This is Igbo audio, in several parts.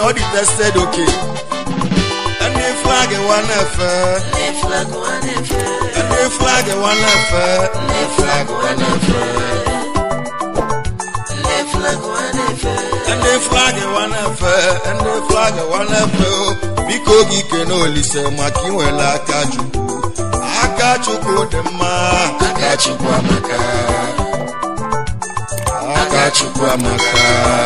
na ọ dị tested oke ndị flag wa na-efe ndị flag wa na-efe ndị flag wa na-efe ndị flag wa na-efe ndị flag wa na-efe ndị flag wa na-efe ndị flag wa na-efe o biko gị kene olise maka inwere aka chukwu aka chukwu dị mma aka chukwu amaka aka chukwu amaka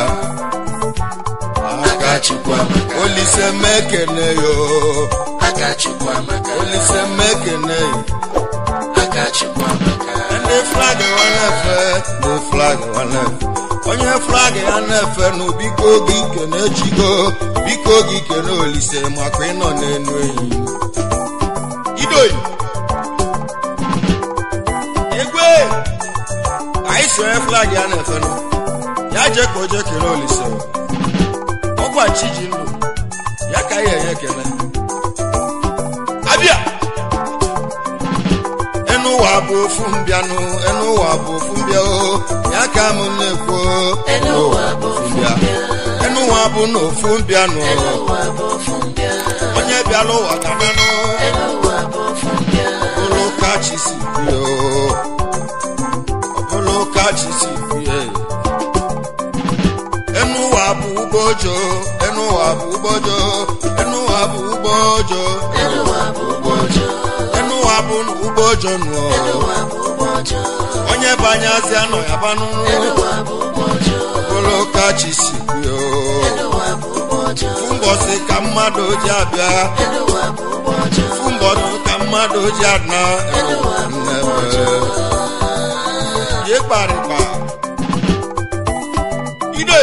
aka chukwu amaka olise mekene yo aka chukwu amaka olise mekene yo aka chukwu amaka ndị flag wa na-efe ndị flag wa na-efe onye flag ya na-efe nụ biko gị kene chigo biko gị kene olise maka ịnọ n'enu enyi idoyi egwe anyị si onye flag ya na-efe nụ ya jee ka o jee kene olise ọkwa chi ji ndụ ya ka anyị enye ekele abịa enu ụwa bụ ofu mbịanụ enu ụwa bụ ofu mbịa o ya ka m na-ekwu elu ụwa bụ ofu mbịa enu ụwa bụ na ofu mbịanụ elu ụwa bụ ofu mbịa onye bịala ụwa gabanụ elu ụwa bụ ofu mbịa ọbụlụ ka chi si bie o ọbụlụ ka chi si bie enu ụwa bụ ugbojo enu ụwa bụ ugbojo enu ụwa bụ ugbojo elu ụwa bụ ụgbọ ọjọọ enu ụwa bụ ugbojo nụ elu ụwa bụ ụgbọ ọjọọ onye banyazi anọ ya banụ elu ụwa bụ ụgbọ ọjọọ ọbụlụ ka chi si bie o elu ụwa bụ ụgbọ ọjọọ mbọsị ka mmadụ ji abịa elu ụwa bụ ụgbọ ọjọọ mbọsị ka mmadụ ji ana elu ụwa bụ ụgbọ ọjọọ ye kparịkpa ide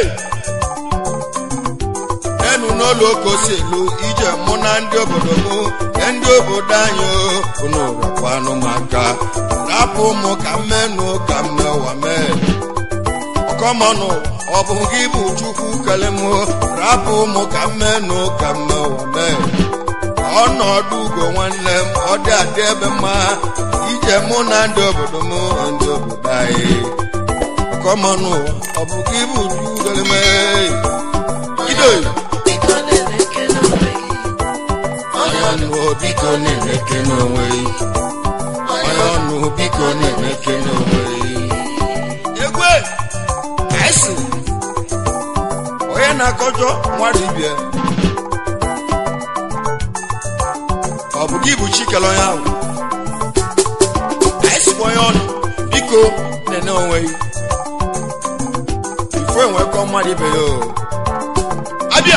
enu n'ụlọ okosi elu ije mụ na ndị obodo mụ na ndị obodo anyị o, unu rakwanụ m aka rapụ mụ ka mmenụ ka mmewa mee ọkọmọnụ ọ bụ gị bụ chukwu kele mụ rapụ mụ ka mmenụ ka mmewa mee ọnọdụ ugo nwanne m ọ dị adị ebe mma ije mụ na ndị obodo m ndị obodo anyị ọkọmọnụ ọ bụ gị bụ chukwu kele mee idoyi biko na-eleke n'onwe gị onye ọnụ biko na-emeke n'onwe gị onye ọnụ biko na-emeke n'onwe gị egwe esi onye na-akọjọ mmadụ ibie ọ bụ gị bụ chikele onye ahụ esi onye ọnụ biko na-ene onwe gị ifo enwekọ mmadụ ibe ya o abịa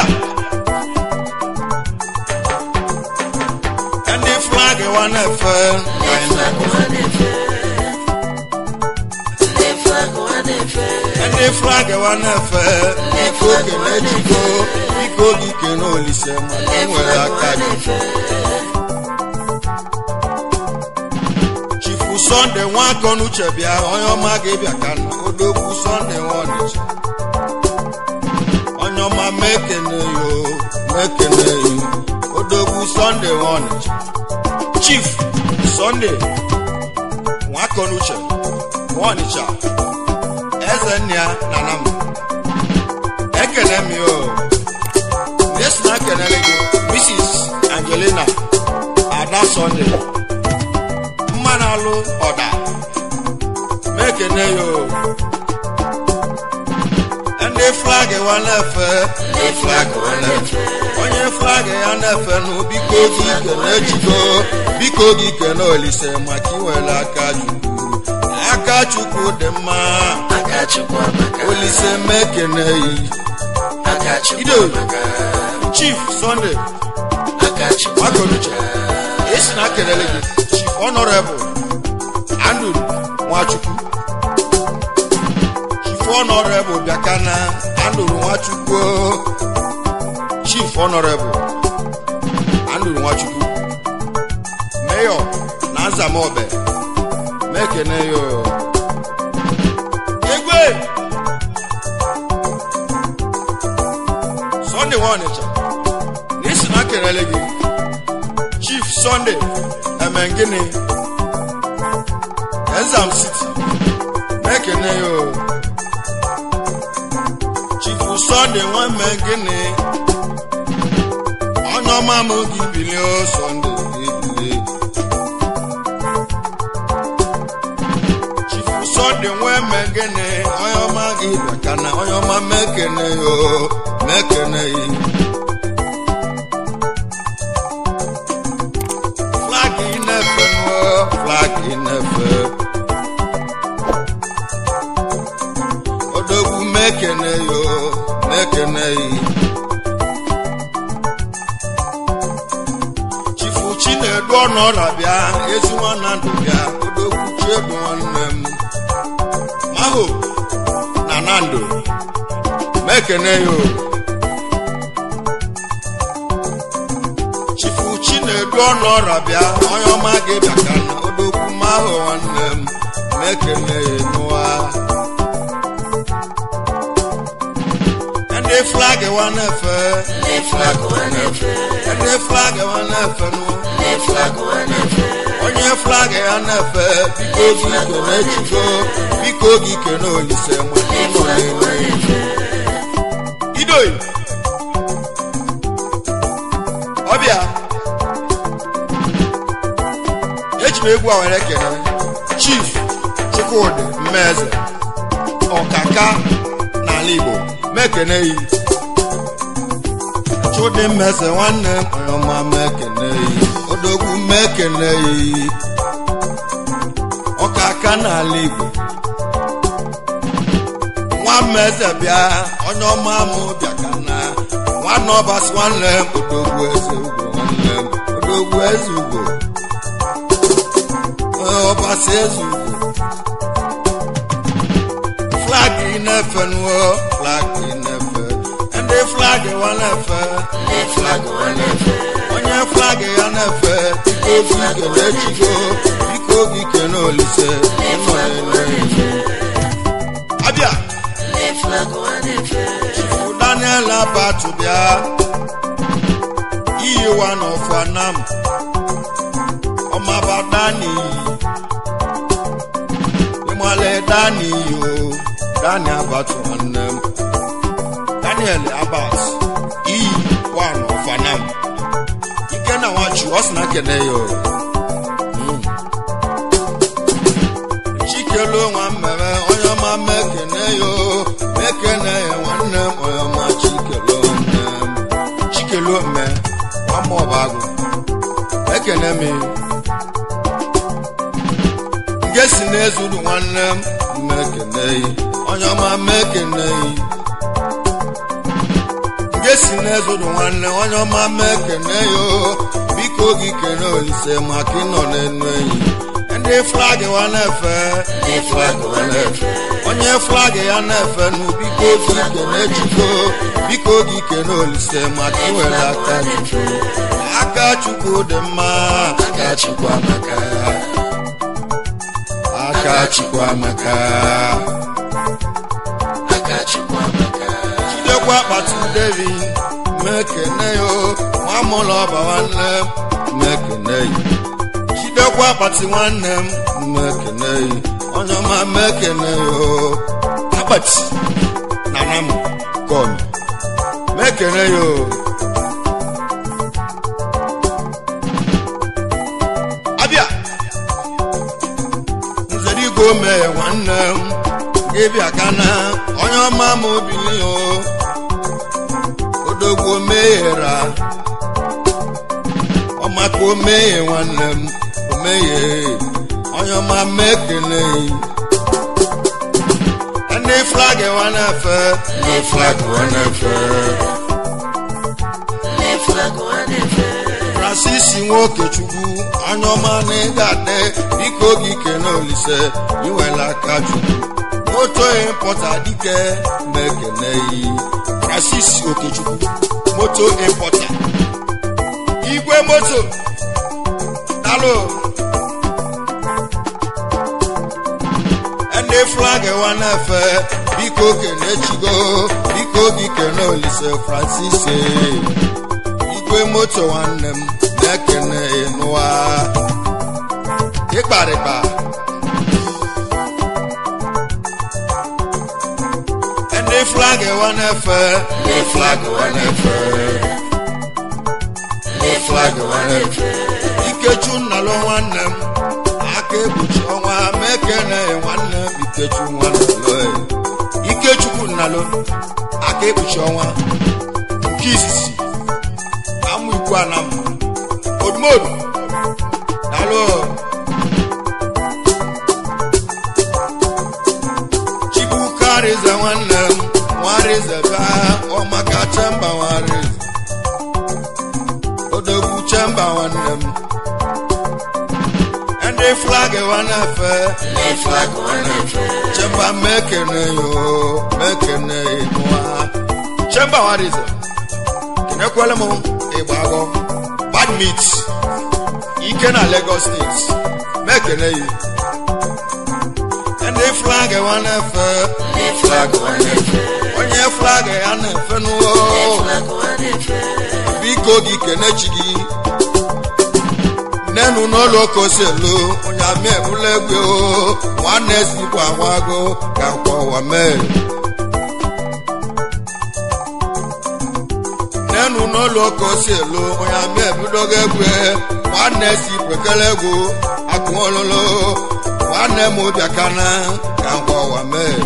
ndị flag wa na-efe ndị flag wa na-efe ndị flag wa na-efe ndị flag wa na-efe biko kene chiko biko gị kene olise maka ndị nwere flag aka wa gị na-efe chifu sọnde nwakọnuche bịa onye ọma ga-ebịa ka na odogwu sọnde nwa ọnịcha onye ọma mekene yo mekene yo odogwu sọnde nwa ọnịcha chief sọnde nwakọnuche nwa ọnịcha eze nna ya na nam ekene m yo nesi na kenere gị mrs angelina ada sọnde mmanụ alụ ọda mekene yo ndị flag wa na-efe ndị flag wa na-efe onye flag ya na-efe nụ biko gị kene chukwu biko gị kene olise maka inwere aka chukwu aka chukwu dị mma aka chukwu amaka olise mekene yi aka chukwu Ido. amaka chief sunday aka chukwu makonuche esi na kelele gị chief honorable andrew nwachukwu chief honorable bịakana andrew nwachukwu chief honorable andrew nwachukwu mayor na nzamobe mekene yo egwe sunday nwa ọnịcha n'isi na kelele gị chief sunday emengini ezam city mekene yo chief sunday nwa emengini onye ọma m gị bilie o sọnde gị bilie chifu sọnde nwee megene onye ọma gị bịaka na onye ọma mekene yo mekene yi flag ị na-efe nụọ flag ị na-efe odogwu mekene yo mekene yi chifu chinedu ọnọra bịa ezi nwanna ndụ bịa odogwu chiedu nwanne m maho na nando mekene yo chifu chinedu ọnọra bịa onye ọma gị bịa ka na odogwu maho nwanne m mekene ya nụwa ndị flag wa na-efe ndị flag wa na-efe ndị flag wa na-efe nụ ndị flag wa na-efe onye flag ya na-efe biko gị ike na-echigo biko gị ike na olise ma ndị flag wa na-efe idoyi ọbịa eji m egwu a were kene chief chukwudị mmeze ọkaka n'ala igbo mekene yi chụdị mmeze nwanne m onye ọma mekene yi odogwu mekene yi ọkaka n'ala igbo nwa mmeze bịa onye ọma mụ bịa ka na nwanne ọbasi nwanne m odogwu eze ugwo nwanne m odogwu eze ugwo Ee, ọbasi eze ugwo flag ị na-efe nuo flag ị na-efe ndị flag wa na-efe ndị flag wa na-efe onye flag ya na-efe biko gị ike na-echigo biko gị ike na olise ndị flag wa na-efe abịa ndị flag wa na-efe daniel abatu bịa iyiwa n'ọfụ anam ọmaba dani ịmale dani yo dani abatu nwanne m daniel abat iyi wa n'ọfụ anam ike na nwachu ọ sị na kene yo Mm. chikelu nwa mmemme onye ọma mekene yo mekene ya nwanne m onye ọma chikelu nne m chikelu mme nwama ọbagụ ekene m nge si n'ezuru nwanne m mmekene yi onye ọma mekene yi nge si n'ezuru nwanne onye ọma mekene yo biko gị kene olise maka ịnọ n'enu enyi ndị flag wa na-efe ndị flag wa na-efe onye flag ya na-efe nụ biko gị ike na-echiko biko gị ike na olise maka iwere aka chukwu aka chukwu dị mma aka chukwu amaka aka chukwu amaka aka chukwu amaka jidekwa akpati devi mekene yo nwamụlọ ọba nwanne m mekene yi jidekwa akpati nwanne m mekene yi onye ọma mekene yo akpati na nam kom mekene yo abịa nzere igwe omee nwanne m gị bịa kana onye ọma m obili o odogwu omeghera ọmaka omeghe nwanne m omeghe onye ọma mekene ndị flag wa na-efe ndị flag wa na-efe ndị flag wa na-efe francis nwokechukwu onye ọma na ịga ade biko gị kene olise iwela aka chukwu moto impọta dike mekene yi francis okechukwu moto impọta igwe moto dalo ndị flag wa na-efe biko kene chigo biko gị kene olise francis eh. igwe moto nwanne m na-ekene nụwa ịkparịkpa ndị flag wa na-efe ndị flag wa na-efe na-efe ikechu nnalụ nwanne m aka ekpuchi ọnwa ma ekene nwanne m ikechu nwanne ikechukwu nnalụ aka ekpuchi ọnwa nke izizi amụ ikwu anam odumodu nalụ chibuka arize nwanne m nwarize bịa ọmaka chemba nwarize odogwu chemba nwanne m ndị flag na-efe ndị flag na-efe chemba mekene yo mekene nwa chemba nwarize kenekwele m ịgbagọ bad meat ike na lagos steeti mekene yi ndị flag na-efe ndị flag na-efe onye flag ya na-efe n'ụwa ndị flag na-efe biko gị kenechi gị nenu n'ụlọ koselu onye amị ebula egwe o nwanne sikwa agwago ka nkwawa mee nenu n'ụlọ koselu onye amị ebudogo egwe nwanne si kwekele egwu akụololo nwanne m bịakana ka nkwawa mee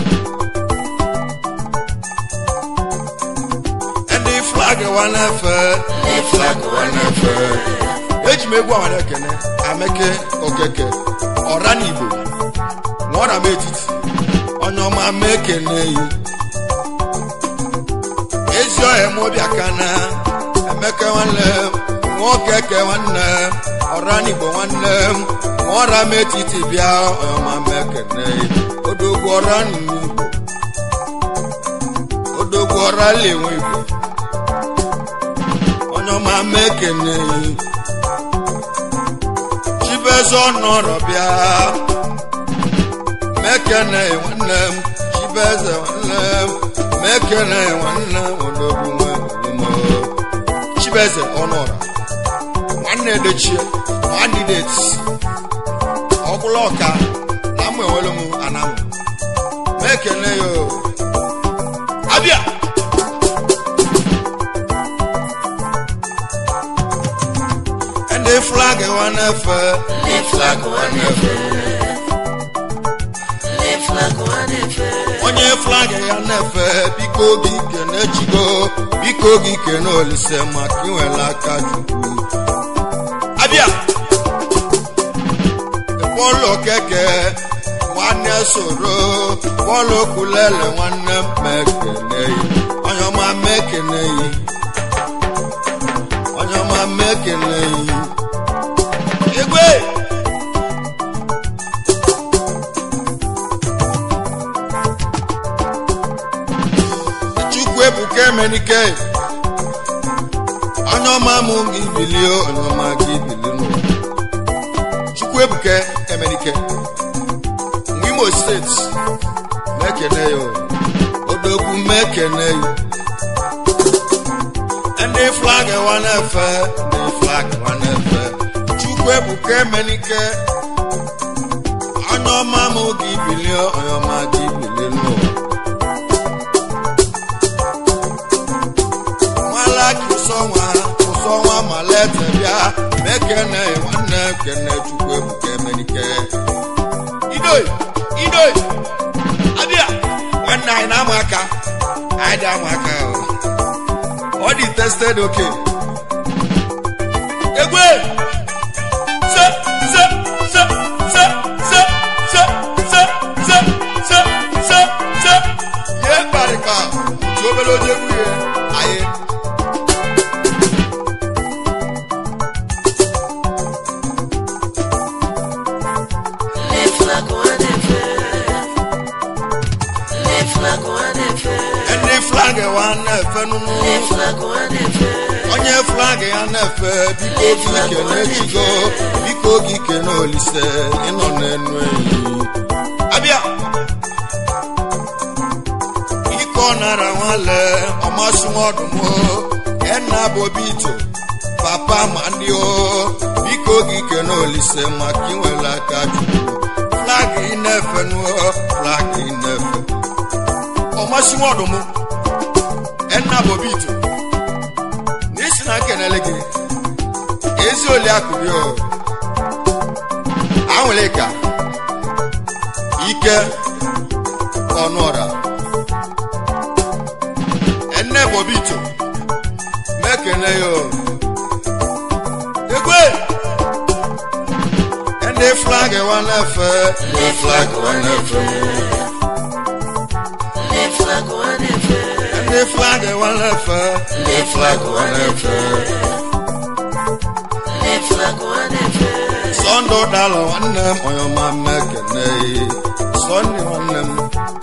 ndị flag wa na-efe ndị flag na-efe eji m egwu awara ekene ameke okeke ọra n'igbo nwaọra m etiti onye ọma ma ekene yi ezi ọhịa m obi aka na emeke nwanne m nwoke ke nwanne m ọra n'igbo nwanne m nwaọra m etiti bịa onye ọma ma ekene yi odogwu ọra n'igbo odogwu ọra lenwe igbo onye ọma ma ekene yi chibeze ọnọrọ bịa mekene nwanne m chibeze nwanne m mekene nwanne m odogwu nwe omume chibeze ọnọrọ nwanne dechie nwanne deti ọkwụla ọka na mụ enwere m anamụ mekene yo abịa ndị flag wa na-efe ndị flag na-efe ndị flag na-efe onye flag ya na-efe biko gị kene chigo biko gị kene olise maka inwere aka chukwu abịa pọlọ keke nwanne soro pọlọ kulele nwanne m mekene yi onye ọma mekene yi onye ọma mekene yi igwe chukwu ebuka emenike onye ọma mụ gị bilie onye ọma gị bilie n'ụwa chukwu ebuka emenike n'imo steeti mekene ya odogwu mekene ya ndị flag wa na-efe ndị flag wa na-efe chukwu ebuka emenike onye ọma mụ gị bilie onye ọma gị bilie n'ụwa nwala kụsọnwa kụsọnwa malete bịa mekene nwanne kene chukwu ebuka emenike idoi idoi abịa nwanne anyị na-amụ aka anyị dị amụ aka o. ọ dị tested oke egwe se se se se se se se se se se se ye kparịka otu obere oje egwu ya anyị ndị flag na-efe ndị flag na-efe ndị flag wa na-efe nụnụ ndị flag na-efe onye flag ya na-efe biko gị kene chigo biko gị kene olise ịnọ n'enu enyi abịa ike ọ nara nwale ọmasịnwa ọdụmụ ena bobito papa ma ndị o biko gị kene olise maka inwere aka chukwu flag ị na-efe nuo flag ị na-efe ọmasịnwa ọdụmụ ena bobito n'isi na nkenele gị ezi oli akụbi o anwụrụ ka ike ọnụọra ene bobito mekene yo egwe ene flag wa n'efe ndị flag wa na-efe ndị flag wa na-efe ene flag wa n'efe ndị flag wa na-efe ndị flag wa na-efe sọndụ dalụ nwanne m onye ọma mekene sọndụ nwanne m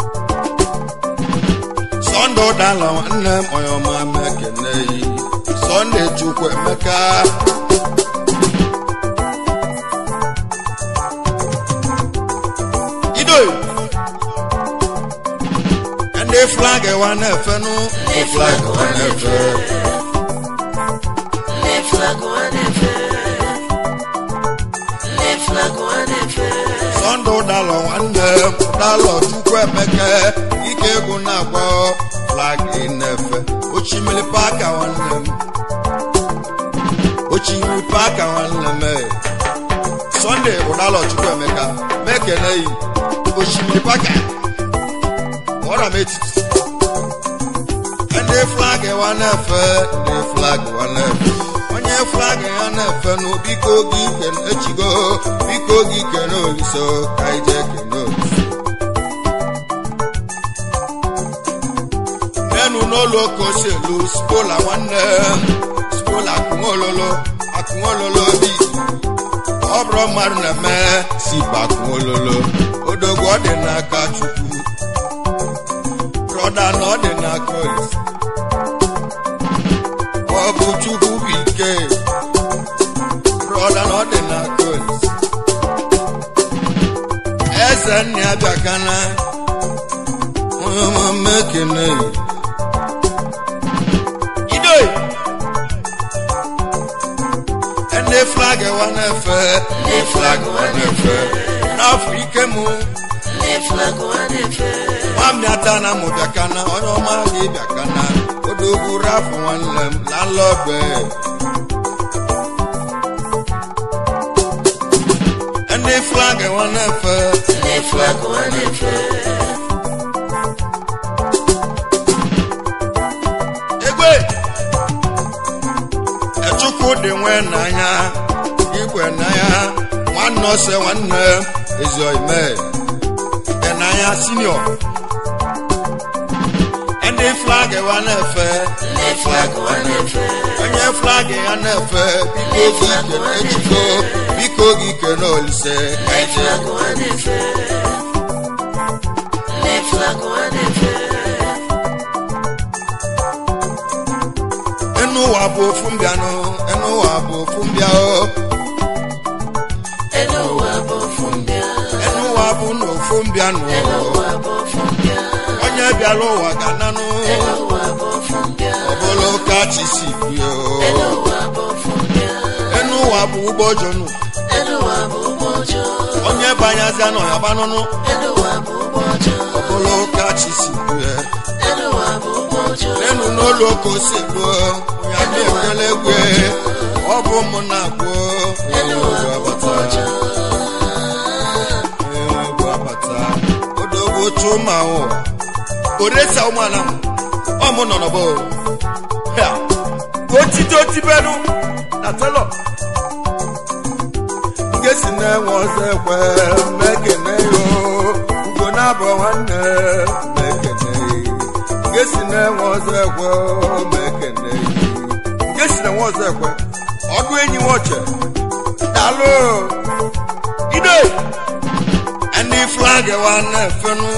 sọndụ dalụ nwanne m onye ọma mekene sọndụ chukwu emeka ido ndị flag wa na-efenụ ndị flag wa na-efe ndị flag wa na-efe ndị flag wa na-efe sọndụ dalụ nwanne m dalụ chukwu emeka ike egwu na-agba flag na-efe ochimiri paka nwanne m ochimiri paka nwanne m eh. sọnde bụ dalụ chukwu emeka mekene yi ochimiri paka ọra m etiti ndị flag wa na-efe ndị flag wa na-efe onye flag ya na-efe nụ biko gị kene echigo biko gị kene oliso ka ije kene oliso nenu n'ụlọ koselu spola nwanne m spola akụnwololo akụnwololo bi ọ bụrụ mmadụ na-eme sipa akụnwololo odogwu ọ dị n'aka chukwu brọda na ọ dị n'aka olise ọ bụ chukwu bụ ike brọda na ọ dị n'aka olise eze nna ya bịakana onye ọma mmekene ido ndị flag wa na-efe ndị flag wa na-efe n'afọ ike mụ ndị flag wa na-efe nwamịata na mụ bịakana onye ọma gị bịakana odogwu rafụ nwanne m lalọbe ndị flag wa na-efe ndị flag wa na-efe egbe echukwu dị nwe n'anya igwe n'anya nwanne ose nwanne ezioime dị n'anya sinio ndị flag wa na-efe ndị flag wa na-efe onye flag ya na-efe biko gị kene echiko biko gị kene olise ka ndị ije flag wa na-efe ndị flag wa na-efe enu ụwa bụ ofu mbịanụ enu ụwa bụ ofu mbịa o elu ụwa bụ ofu mbịa enu ụwa bụ na ofu mbịanụ elu ụwa bụ ofu mbịa onye bịara ụwa ga-ananụ elu ụwa bụ ofu mbịa ọbụlụ ka chi si bie elu ụwa bụ ofu mbịa enu ụwa bụ ụgbọ jọnụ elu ụwa bụ ụgbọ ọjọọ onye banyazịa nọ ya gbanụnụ elu ụwa bụ ụgbọ ọjọọ ọbụlụ ka chi si bie elu ụwa bụ ụgbọ ọjọọ enu n'ụlọ ka o si gbuo ya dị ekele egwe ọ bụ mụ na-agwụ elu ụwa bụ ụgbọ abata ọjọọ egwu abata odogwu chụma ụwa oresa ụmụala m ọ mụ nọ n'ọgbọ ya otite otibenu na telọ ngesi na-enwe ọzọ ekwe mmekene yo ugo na-abụ nwanne mmekene ngesi na-enwe ọzọ ekwe mmekene ngesi na-enwe ọzọ ekwe ọdụ enyi nwoche dalụ ide ndị flag wa na-efenu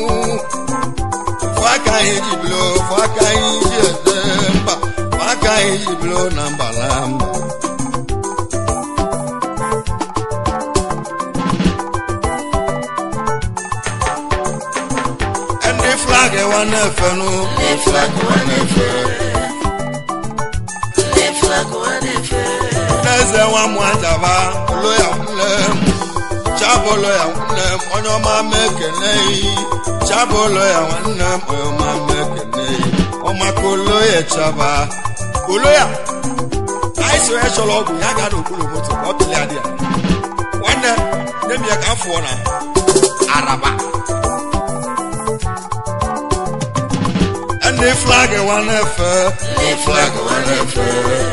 faka anyị ji bilo faka anyị ji eze mba faka anyị ji bilo na mbala mba ndị flag wa na-efenu ndị flag wa na-efe ndị flag wa na-efe n'eze nwa m ajaba olo ya nne m chabolo ya nwanne m onye ọma m ekene yi chabolo ya nwanne m onye ọma m ekene yi ọmaka olo ya chaba olo ya anyị si onye chọrọ ọgwụ ya gaa n'okpuru moto ka ọ pịlị adị ya nwanne nne m ya ka m fụọ na araba ndị flag wa na-efe ndị flag wa na-efe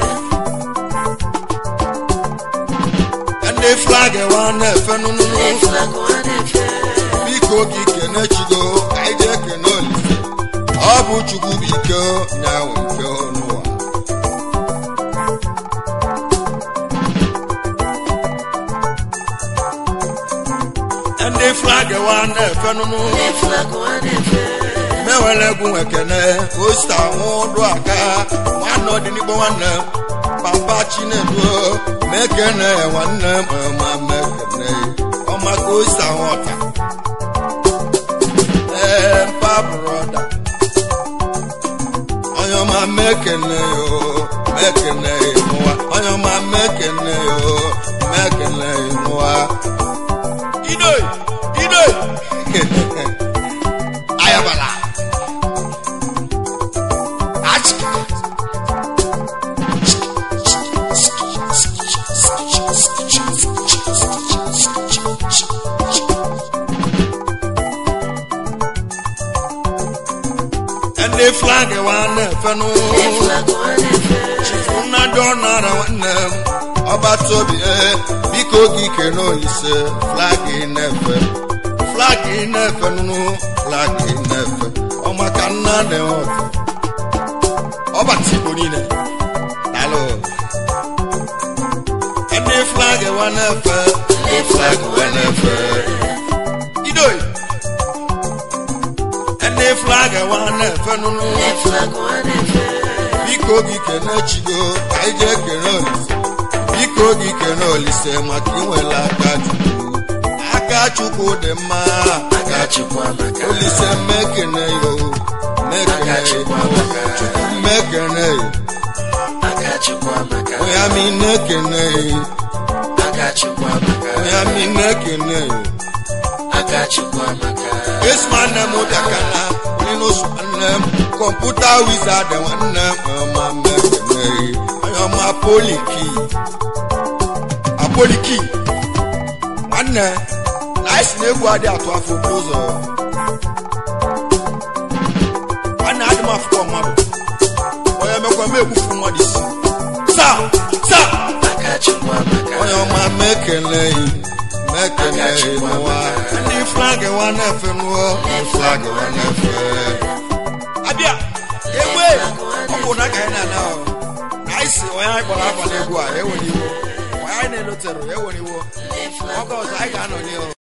ndị flag wa na-efe nụnụnụ ndị flag wa na-efe biko gị kene chigo ka anyị jee kene olise ọ bụ chukwu bụ ike nyanwụ ike n'ụwa ndị flag wa na-efe nụnụ ndị flag wa na-efe mewere egwu nwekene osta nwụdụ aka nwanne ọdịnigbo nwanne m, papa chinedu mekene nwanne m ma mekene ọmaka osta nwọta ee mpa broda onye ọma mekene yo mekene nwa onye ọma mekene yo mekene nwa idoi idoi ayabala achịka ndị flag wa na-efenụ ndị flag wa na-efe nnadị ọnara nwanne m ọbatobi ee biko gị kene olise flag na-efe flag na-efe nụnụ flag na-efe ọmaka nna dị ọta ọbata igbo niile daalụ ndị flag wa na-efe ndị flag wa na-efe idoi ndị flag wa na-efe nụnụ ndị flag wa na-efe biko gị kene chigo ka anyị jee kene olise biko gị kene olise maka inwere aka chukwu aka chukwu dị mma aka chukwu amaka olise mekene yo mekene Aka yo Chukwu amaka. chukwu mekene yo aka chukwu amaka onye mi nekene yo aka chukwu amaka onye mi nekene yo aka chukwu amaka esi nwanne m bịakana onye n'osu nwanne m kọmputa wizard nwanne m ọma mekene yo onye ọma poliki apoliki nwanne na anyị si na egwu adị atụ afọ okporo ụzọ nwanne adị m afụkọ mmadụ onye mekwa m egbufu mmadụ isi saa saa aka chukwu amaka onye ọma mekeleghị mekeleghị n'ụwa ndị flag wa na-efe n'ụwa ndị flag wa na-efe abịa egbe ọ bụ na ka anyị na-ana ọ na anyị si onye anyị kpọrọ afa n'egwu a ewere iwo onye anyị na-elotere ewere iwo ndị flag ọgọ ọzọ anyị ga-anọ n'ihu